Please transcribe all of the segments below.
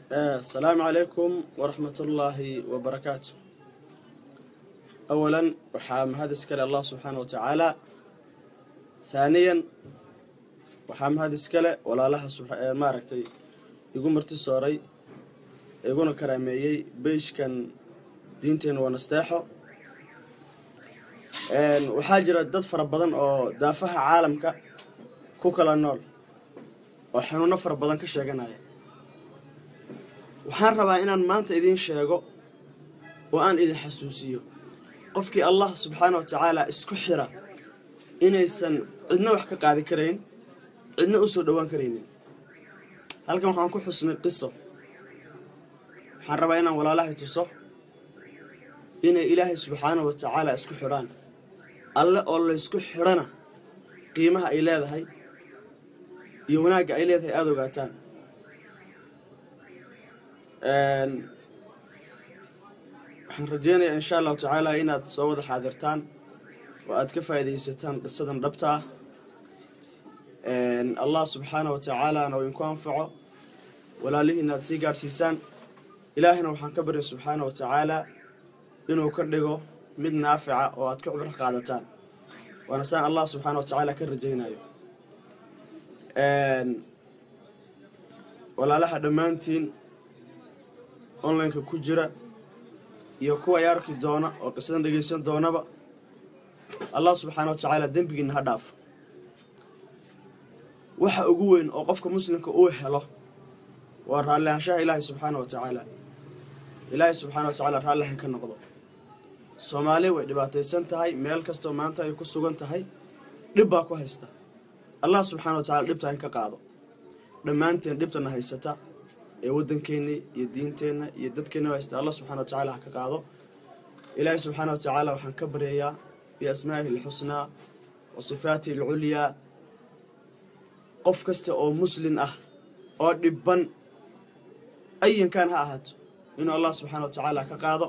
asalaamu calaykum waraxmat ullaahi wabarakaatu awalan waxaa mahad iskale allah subxaana wa tacaala haaniyan waxaa mahad iskale walaalaha maaragtay igu marti sooray iguna karaameeyey beyshkan diinteena waa nasteexo waxaa jira dad fara badan oo daafaha caalamka ku kala nool oo xanuuno fara badan ka sheeganaya waxaan rabaa inaan maanta idiin sheego oo aan idin xasuusiyo qofkii allah subxaana wa tacaala isku xira inaysan cidna wax ka qaadi karayn cidna u soo dhowaan karaynin halkan waxaan ku xusnay qiso waxaan rabaa inaan walaalahay tuso inay ilaahay subxaana wa tacaala isku xidhaan alle oo laysku xidhana qiimaha ay leedahay iyo wanaagga ay leedahay aada ogaataan waxaan rajeynayaa insha allahu tacaala inaad soo wada xaadirtaan oo aad ka faa'iidaysataan qisadan dhabta ah allah subxaana wa tacaalaana uu inku anfaco walaalihiina aad sii gaadhsiisaan ilaahina waxaan ka baryay subxaana wa tacaala inuu ka dhigo mid naafica oo aad ka cubro qaadataan waana saan allah subxaana wa tacaala ka rajaynayo walaalaha dhammaantiin onlineka ku jira iyo kuwa ay arki doona oo qisadan dhegaysan doonaba allah subxaana wa tacaala dembigiina ha dhaafo waxa ugu weyn oo qofka muslimka uu helo waa raallihaanshaha ilaahay subxaana wa tacaala ilaahay subxaana wa tacaala raallihan ka noqdo soomaali way dhibaataysan tahay meel kastoo maanta ay ku sugan tahay dhib baa ku haysta allah subxaana wa tacala dhibta in ka qaado dhammaanteen dhibtana haysata ee waddankeenna iyo diinteenna iyo dadkeenna haysta allah subxana wa tacala ha ka qaado ilaahay subxaana wa tacaala waxaan ka baryayaa biasmaa'ihi alxusnaa wa sifaatihi alculyaa qof kasta oo muslin ah oo dhibban ayankan ha ahaato inuu allah subxaana wa tacaala ka qaado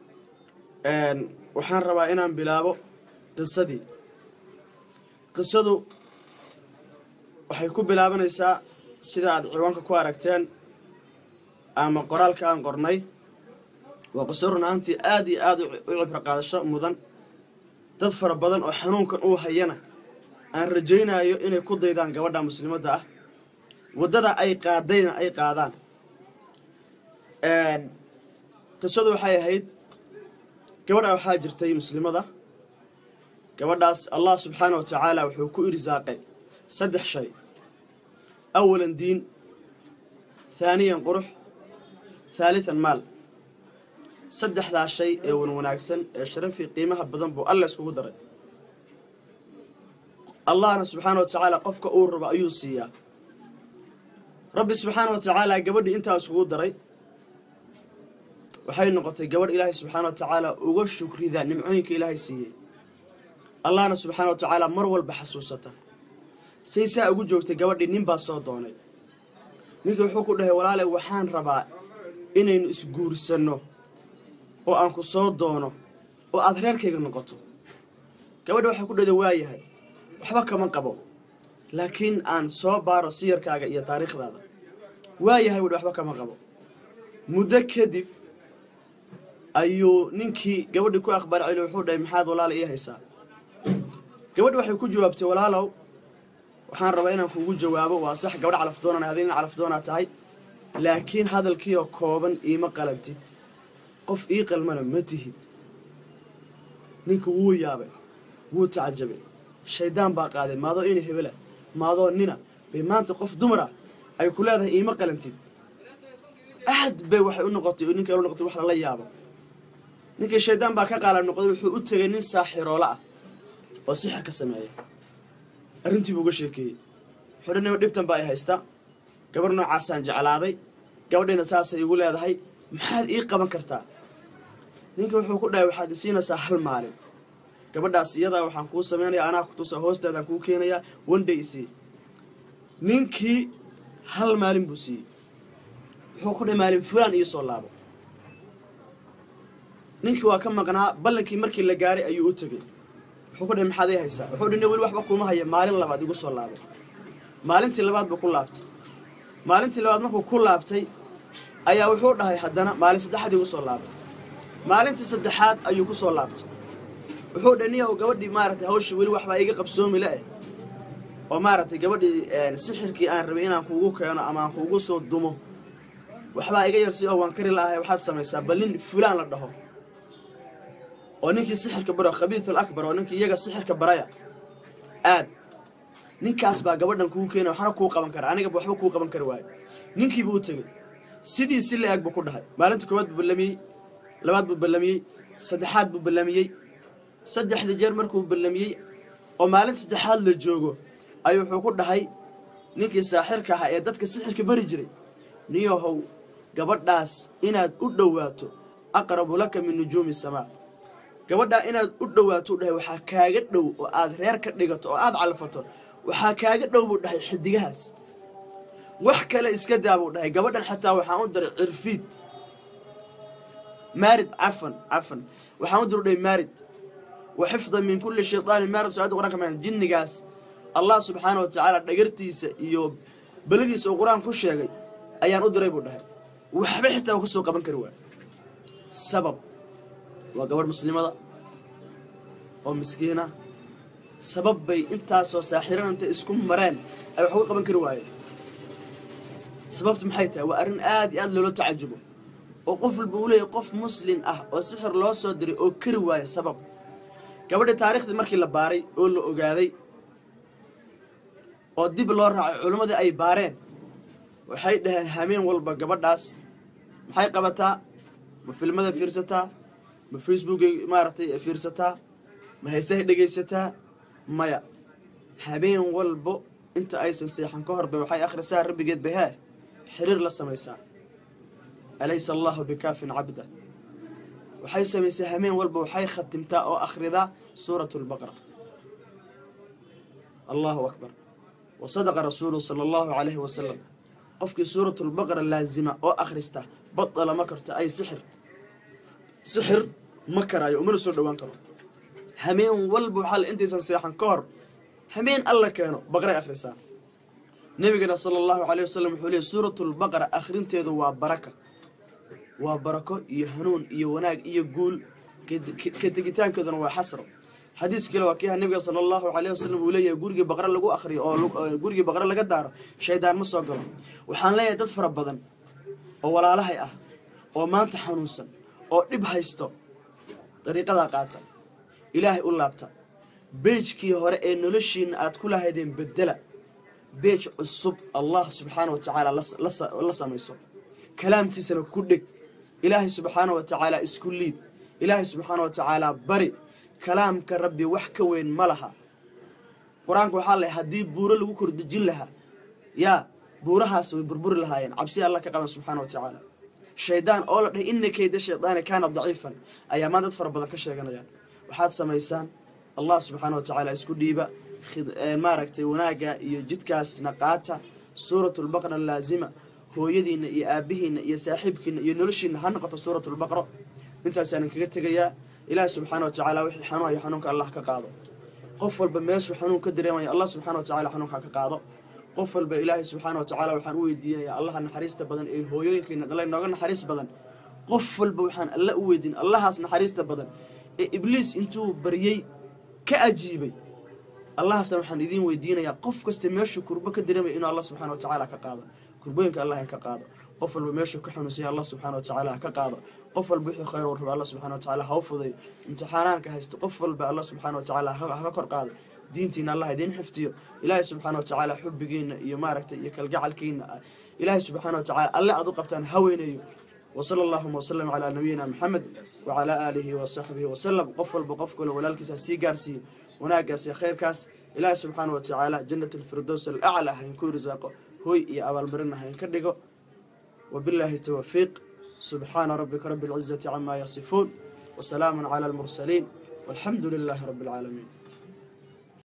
waxaan rabaa inaan bilaabo qisadii qisadu waxay ku bilaabanaysaa sida aad ciwaanka ku aragteen ama qoraalka aan qornay waa qiso run ahaantii aad iyo aada u cibro qaadasho mudan dad fara badan oo xanuunkan uu hayana aan rajaynayo inay ku daydaan gabadha muslimadda ah waddada ay qaadayna ay qaadaan qisadu waxay ahayd gabadha waxaa jirtay muslimada gabadhaas allah subxaana wa tacaala wuxuu ku irsaaqay saddex shay awalan diin haaniyan qurux haalitan maal saddexdaa shay ee wan wanaagsan ee sharafii qiimaha badan buu alla iskugu daray allahna subxaana wa tacaala qofka uu rabo ayuu siiyaa rabbi subxaana wa tacaala gabadhii intaa iskugu daray waxay noqotay gabadh ilaahay subxaana wa tacaala uga shukrida nimcooyinka ilaahay siiyey allahna subxaana wa tacaala mar walba xasuusata say saa ugu joogtay gabadhii nin baa soo doonay ninkii wuxuu ku dhahay walaale waxaan rabaa inaynu isguursanno oo aan ku soo doono oo aada reerkayga noqoto gabadha waxay ku dhahda waayahay waxba kama qabo laakiin aan soo baaro siyarkaaga iyo taariikhdaada waayahay wuhi waxba kama qabo muddo kadib ayuu ninkii gabadhii ku akhbaar celi wuxuu dhahay maxaad walaala ii haysaa gabadhi waxay ku jawaabtay walaalow waxaan rabaa inaan kugu jawaabo waa sax gabadh calafdoonana adina calafdoonaa tahay laakiin hadalkiioo kooban iima qalabtid qof ii qalmana ma tihid ninka wuu yaabay wuu tacjabay shaydaan baa qaaday maadoo ina hebela maadoo nina bay maanta qof dumara ay ku leedahay iima qalantid aad bay waxay u noqotay ninka u noqotay wax lala yaabo ninkii shaydaan baa ka qaalab noqday wuxuu u tegay nin saaxiroola ah oo sixir ka sameeya arrintiibuu uga sheekeeyey wuxuu dhan dhibtan baa ay haysta gabarh noocaasaan jeclaaday gabadhayna saasay igu leedahay maxaad ii qaban kartaa ninkii wuxuu ku dhahay waxaad isiinaysaa hal maalin gabadhaas iyadaa waxaan kuu samaynayaa anaa ku tusa hoosteedaan kuu keenayaa wandhay isii ninkii hal maalin buu siiyey wuxuu ku dhahay maalin fulaan ii soo laabo ninkii waa ka maqnaa ballankii markii la gaaray ayuu u tegey wuxuu ku dhahay maxaad ii haysaa wuxuu dhinay weli waxba kuuma haya maalin labaad igu soo laabo maalintii labaad buu ku laabtay maalintii labaad markuu ku laabtay ayaa wuxuu dhahay haddana maalin saddexaad igu soo laabay maalintii saddexaad ayuu ku soo laabtay wuxuu dhahay niyahow gabadhii maaragtay hawshii weli waxbaa iga qabsoomi le-eh oo maaragtay gabadhii sixirkii aan rabay inaan kuugu keeno ama aan kuugu soo dumo waxbaa iga yarsi oo waan kari la'ahay waxaad samaysaa bal nin fulaan la dhaho oo ninkii sixirka baro khabiidul akbar oo ninkii iyaga sixirka baraya aad ninkaas baa gabadhan kuu keenay waxna kuu qaban kara anigaba waxba kuu qaban kari waayo ninkiibuu u tegey sidii si la-eg buu ku dhahay maalinta koowaad buu ballamiyey labaad buu ballamiyey saddexaad buu ballamiyey saddexda jeer markuu ballamiyey oo maalinta saddexaad la joogo ayuu wuxuu ku dhahay ninkii saaxirka ahaa ee dadka sixirka bari jiray niyahow gabadhaas inaad u dhowaato aqrabu laka min nujuumi samaa gabadhaa inaad u dhowaato u dhahay waxaa kaaga dhow oo aad reer ka dhigato oo aad calfato waxaa kaaga dhow buu dhahay xidigahaas wax kale iska daa buu dhahay gabadhan xataa waxaan u diray cirfiid maarid cafan cafan waxaan u dir u dhahay maarid wa xifdan min kulli shaytaanin maarid socada quraan ka jinnigaas allah subxaana wa tacaala dhagartiisa iyo beladiisa uu qur-aan ku sheegay ayaan u diray buu dhahay waxba xitaa uu ka soo qaban kari waay sabab waa gabadh muslimada oo miskiina sabab bay intaasoo saaxiran intay isku mareen ay wax uga qaban kari waayeen sababtu maxay tahay waa arrin aad iyo aad loola tacajubo oo qof walba uu leeyahy qof muslin ah oo sixir loo soo diray oo kari waaya sabab gabadha taariikhdii markii la baaray oo la ogaaday oo dib loo raacay culimmadii ay baareen waxay dhaheen hameen walba gabadhaas maxay qabataa ma filmada fiirsataa ma facebookay maaragtay fiirsataa ma heesahay dhegaysataa maya habeen walbo inta aysan seexan ka horba waxay akhrisaa rabbigeed bahaa xiriir la samaysaa alaysa allahu bikaafin cabda waxay samaysaa hameen walba waxay khatimtaa oo akhridaa suurat lbaqra allahu akbar wa sadaqa rasuulu sala allahu calayhi wasalam qofkii suurat lbaqra laazima oo akhrista badala ma karto ay sixir sixir ma karaayo umana soo dhowaan karo hameen walba waxaa intaysan seexan ka hor hameen alla keeno baqray akhrisaa nebigana sala allahu caleyh wasalam wuxuu leeyay suuratu lbaqara akhrinteedu waa baraka waa barako iyo hanuun iyo wanaag iyo guul ka tegitaankeeduna waa xasro xadiis kale waa kiiha nebiga sala allahu caleyh wasalam uu leeyahay gurigii baqre lagu akhriyo oo gurigii baqre laga daaro shaydaan ma soo galo waxaan leeyahay dad fara badan oo walaalahay ah oo maanta xanuunsan oo dhib haysto dariiqadaa qaata ilaahay u laabta beejkii hore ee noloshiina aad ku lahaydeen bedela beej cusub allah subxaana wa tacaala la samayso kalaamkiisana ku dheg ilaahay subxaana wa tacaala isku liid ilaahay subxaana wa tacaala bari kalaamka rabbi wax ka weyn ma laha qur-aanka waxaa la haddii buuro lagu kordejin lahaa yaa buurahaas way burburi lahaayeen cabsi alla ka qaban subxaana wa tacaala shaydaan oo la dhahay ina keyda shaydaani kaana daciifan ayaa maan dad fara badan ka sheeganayaan waxaad samaysaan allah subxaana wa tacaala isku dhiiba maaragtay wanaagga iyo jidkaasna qaata suuratulbaqra laazima hooyadiinna iyo aabbihiinna iyo saaxiibkiina iyo noloshiina ha noqoto suuratulbaqro intaasaanan kaga tegayaa ilaahi subxaana wa tacaala wixii xanuun iyo xanuunka allah ka qaado qof walba meeshuu xanuun ka dareemaya allah subxana wa tacala xanuunka ka qaado qof walba ilaahay subxaana wa tacaala waxaan u weydiinayaa allaha naxariista badan ee hooyooyinkiina dhalay nooga naxariis badan qof walba waxaan alla u weydiin allahaas naxariista badan ee ibliis intuu baryey ka ajiibay allahaasna waxaan idiin weydiinayaa qof kasta meeshuu kurbo ka dareemaya inuu allah subxana wa tacaala ka qaado kurbooyinka allah ka qaado qof walba meeshuu ka xanuunsanya allah subxana wa tacaala ha ka qaado qof walba wixii khayr uu rabo allah subxana wa tacaala ha u fudayo imtixaanaanka haysto qof walba allah subxana wa tacaala haka kor qaado diintiina allah idiin xifdiyo ilaahay subxaana wa tacaala xubbigiina iyo maaragtay iyo kalgacalkiina ilaahay subxaana wa tacaala alle aad u qabtaan haweynayo وصلى اللهم وسلم على نبينا محمد وعلى آله وصحبه وسلم قفل بقفل ولالكس سي قارسي وناقرسي خير كاس إله سبحانه وتعالى جنة الفردوس الأعلى هينكون رزاقه هوي يا أبا المرنة هينكدقه وبالله التوفيق سبحان ربك رب العزة عما يصفون وسلام على المرسلين والحمد لله رب العالمين